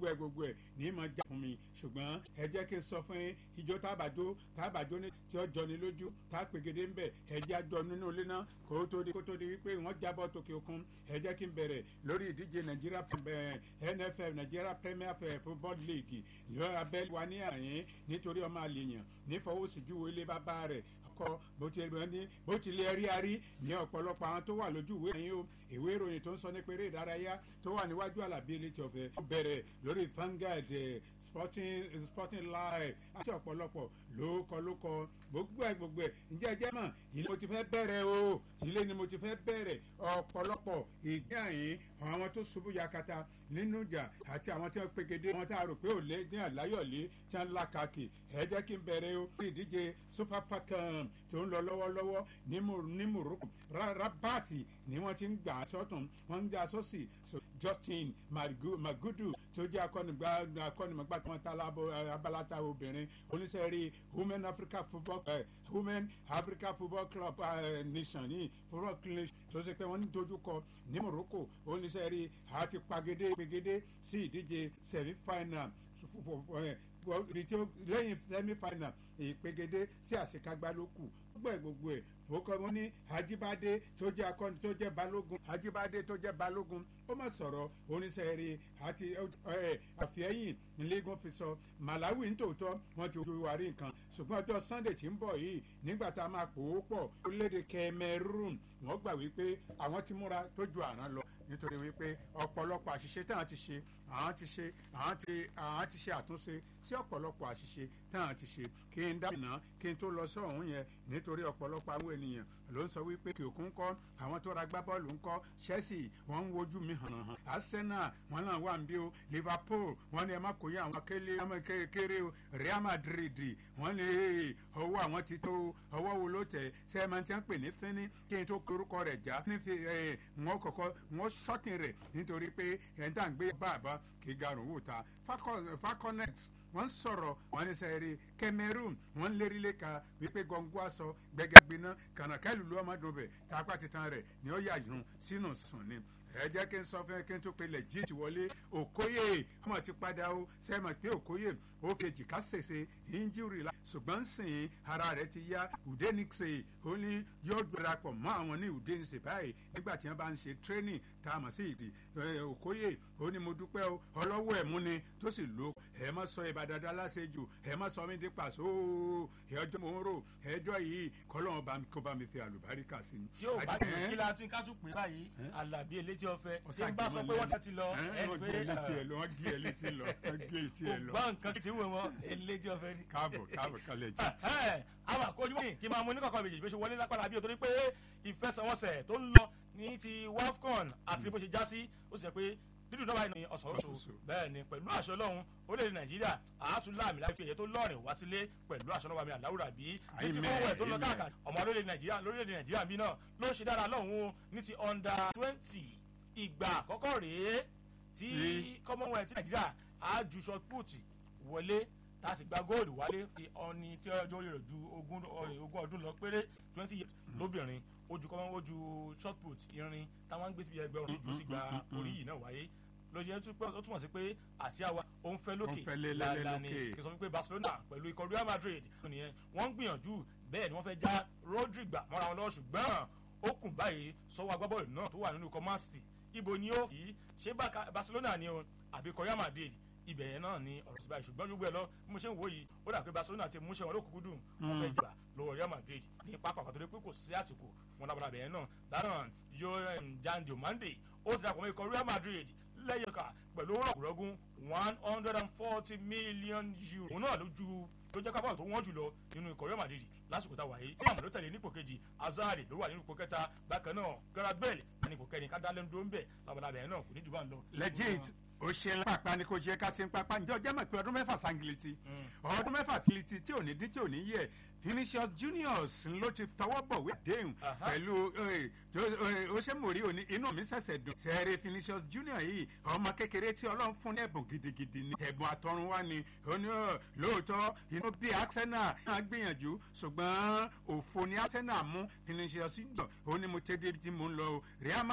gbogbo ẹ̀ gbogbo ẹ̀ ní mọ̀ já fún mi ṣùgbọ́n ẹ jẹ́ kí n sọ fún yín ijó tábàjó tábàjó ní tí ó jọni lójú tá a pègede ń bẹ̀ ẹ jẹ́ àjọ nínú ilé náà kó tó di kó tó di wípé wọ́n jábọ̀ tókè òkun ẹ jẹ́ kí n bẹ̀rẹ̀ lórí ìdíje nàìjíríà nff nàìjíríà premier football league lọ́ọ́ abẹ́lé wa ní àyín nítorí ọmọ àlèyàn nífọwọ́síjú ilé bàbá rẹ̀ kọ bó ti rẹ ní bó ti lè rí arí ní ọ̀pọ̀lọpọ̀ àwọn tó wà lójú ìwé yẹn o ìwé ìròyìn tó ń sọ nípa eré ìdárayá tó wà níwájú àlàbí elétí ọ̀fẹ́ ó bẹ̀rẹ̀ lórí Vanguard sporting sporting live àti ọ̀pọ̀lọpọ̀ lóókọ lóókọ gbogbo ẹ̀ gbogbo ẹ̀ ǹjẹ́ ẹ jẹ́ mọ̀ ilé mo ti fẹ́ bẹ̀rẹ̀ o ilé ni mo ti fẹ́ bẹ̀rẹ̀ ọ̀pọ̀lọpọ̀ ìgbé àyín àwọn tó ṣubú yakata nínú ìjà àti àwọn tí wọ́n pegedé wọn tá a rò pé ò lé ní àláyọ̀lé tí wọ́n lákàkì ẹ jẹ́ kí n bẹ̀rẹ̀ o ìdíje super falcon tó ń lọ lọ́wọ́lọ́wọ́ ní Morocco rabati ni wọ́n ti ń gbà sọ́tún wọ́n ń gbà sọ́sì Justin Magudu tó jẹ́ akọ́nimọ̀gbà tí wọ́n ta abalata obìnrin oníṣẹ́rí women Africa football uh, women Africa football club uh, nation ní football club tó ṣe pé wọ́n ń dojú kọ ní Morocco oníṣẹ́rí àti pagede pegede sí ìdíje semi final lẹ́yìn semi final ìpegede sí àṣekágbá ló kù gbogbo ẹ̀ gbogbo ẹ̀ fòkàn wọn ní Ajíbádé tó jẹ́ akọni tó jẹ́ balógun Ajíbádé tó jẹ́ balógun ó mà sọ̀rọ̀ oníṣẹ́rí àti àfẹ́yìn nílẹ́gùn fi sọ Malawi nítòótọ́ wọ́n ti wà rí nǹkan ṣùgbọ́n ọjọ́ Sunday tí ń bọ̀ yìí nígbà tá a máa pò ó pọ̀ orílẹ̀-èdè Cameroon wọ́n gbà wípé àwọn ti múra tó ju àrán lọ nítorí wípé ọ̀pọ̀lọpọ̀ àṣìṣe táwọn ti ṣe àwọn ti ṣe àwọn ti àwọn ti ṣe àtúnṣe sí ọ̀pọ̀lọpọ̀ àṣìṣe táwọn ti ṣe kí n dábìnà kí n tó lọ sí ọ̀hún yẹn nítorí ọ̀pọ̀lọpọ̀ àwọn ènìyàn ló ń sọ wípé kí òkun kọ́ àwọn tó ra gbá bọ́ọ̀lù ń kọ́ Chelsea wọ́n ń wojú mi hàn hàn Arsenal wọ́n náà wà ń bí o Liverpool wọ́n ní ẹ má kó yẹ àwọn akélé kéré o Real Madrid wọ́n ní ọwọ́ àwọn ti tó ọwọ́ wo ló tẹ̀ ṣe é máa ti ń pè ní fínní kí n tó korúkọ rẹ̀ já ní fi wọ́n kọ̀kọ́ wọ́n ṣọ́ọ̀tì rẹ̀ nítorí pé ẹ̀ ń dà ń gbé bàbá kí garun wò ta Falconet wọ́n sọ̀rọ̀ wọ́n ní sẹ́ẹ̀rì Cameroon wọ́n lérí lẹ́ka wípé gọ́ngọ́ aṣọ gbẹgẹgbiná kànákẹ́lù ló ọmọdún bẹ̀ tápá titan rẹ̀ ni ó yà yún sínú sùn ni ẹ jẹ́ kí n sọ fún ẹ kí n tó pe legit wọlé Okoye ọmọ ti padà o sẹ́mọ̀ pé Okoye ó fi èjìká ṣèṣe injury la ṣùgbọ́n sìn ara rẹ̀ ti yá Udenixe ó ní yóò darapọ̀ mọ́ àwọn ní Udenixe báyìí nígbà tí wọ́n bá ń ṣe training tá a mọ̀ sí ìdí Okoye ó ní mo dúpẹ́ o ọlọ́wọ́ ẹ̀ mú ni tó sì lo ẹ má sọ ìbàdàdà láṣejù ẹ má sọ mí di pàṣọ ẹjọ́ mo ń rò ẹjọ́ yìí kọ́lọ́wọ́n kó bá mi fi àlùbáríkà sí i. tí o bá dé kí la tún ká tún pè báyìí Àlàbí elétí ọ̀fẹ́ tí n bá sọ pé wọ́n ti lọ ẹ wọ́n gé létí ẹ lọ wọ́n gé ẹ létí lọ wọ́n gé létí ẹ lọ. gbọ́ nǹkan tí wọ́n mọ elétí ọ̀fẹ́ ni. káàbọ̀ káàbọ̀ kálẹ̀ jì. àwọn àkójú wọ̀nyí kí n máa mú oníkọ̀ọ̀kan méjèèjì bí ó ṣe wọlé lápára bí o torí pé ìfẹsẹ̀wọnsẹ̀ tó ń lọ ní ti WAFCON àti bó ṣe já sí ó sì jẹ́ pé dídùn náà báyìí ní ọ̀sọ̀ọ̀sọ̀ bẹ́ẹ̀ ni pẹ̀lú àṣọ ọlọ́run orílẹ̀-èdè nàìjíríà àátúláàmì láti fi èyẹ tó lọ́rìn wá sílé pẹ̀lú àṣọ ọlọ́wàmí àláwùrà bí ní ti kọ́wọ́ tó lọ káàkiri ọmọ orílẹ̀-èdè nàìjíríà lórílẹ̀-èdè nàìjíríà bí náà ló ń ṣe dára lọ́hùn-ún ní ti under twenty ìgbà àkọ́kọ́ rèé tí commonwealth nàìjíríà á ju shot put wọlé tá a sì gba góòlù wálé ọni tí ọjọ́ orí rẹ̀ ju ogún ọdún lọ péré twenty years lóbìnrin ojú kọ́mọ́ ojú shot put irin táwọn ń gbé síbi ẹgbẹ́ ọ̀run ojú sí gba orí yìí náà wáyé lójú yẹn ó túmọ̀ sí pé àsíá wa ó ń fẹ́ lókè lálẹ́ ni kí n sọ wípé Barcelona pẹ̀lú ikọ̀ Real Madrid nìyẹn wọ́n ń gbìyànjú bẹ́ẹ̀ ni wọ́n fẹ́ já Rodri gbà mọ́ra wọn lọ́wọ́ ṣùgbọ́n ó kùn báyìí sọ́wọ́ agbábọ́ọ̀lù náà tó wà nínú ikọ̀ Man City ibo ni ó kì í ṣe Barcelona ni o àbí ikọ̀ Real Madrid ibẹ̀ yẹn náà ni ọ̀rọ̀ sí báyìí ṣùgbọ́n gbogbo ẹ̀ lọ bí mo ṣe ń wò yìí ó dà pé Barcelona ti múṣẹ́ wọn lókùnkùn dùn wọ́n fẹ́ jà lọ́wọ́ Real Madrid ní pápá pàtó pé kò sí àsìkò fún lábàlá bẹ̀yẹn náà dáná yóò Jan Diomande ó ti dàpọ̀ mọ́ ikọ̀ Real Madrid lẹ́yọ̀ká pẹ̀lú rọ̀gùrọ̀gùn one hundred and forty million euro. òun náà ló ju ló jẹ́ kábọ̀ tó wọ́n jùlọ nínú ikọ̀ Real Madrid lásìkò táwa yìí. ní àmọ́ ló tẹ̀lé nípò kejì Hazard ló wà nínú ipò kẹta bákan náà Gareth Bale ní ipò kẹrin kádàlẹ́ ń dúró ń bẹ̀ labalábẹ̀ náà kò ní jù bá ń lọ. legit ó ṣe pápá ni kò ṣe ká ṣe ń pápá ǹjẹ́ ọjọ́ mọ̀ pé ọdún mẹ́fà sangiliti ọdún mẹ́fà tiliti tí ò ní dín tí ò ní yẹ Vinicius Juniors ló ti tọwọ́ bọ̀wé àdéhùn pẹ̀lú ó ṣe mòrí òní inú mi ṣẹ̀ṣẹ̀ dùn sẹ́ẹ̀rẹ̀ Vinicius Junior yìí ọmọ kékeré tí Ọlọ́run fún ní ẹ̀bùn gidigidi ni ẹ̀bùn àtọ̀run wá ni ó ní lóòótọ́ inú bí Arsenal náà gbìyànjú ṣùgbọ́n òfò ni Arsenal mú Vinicius Junior ó ní mo tẹ́ débi tí mo ń lọ Real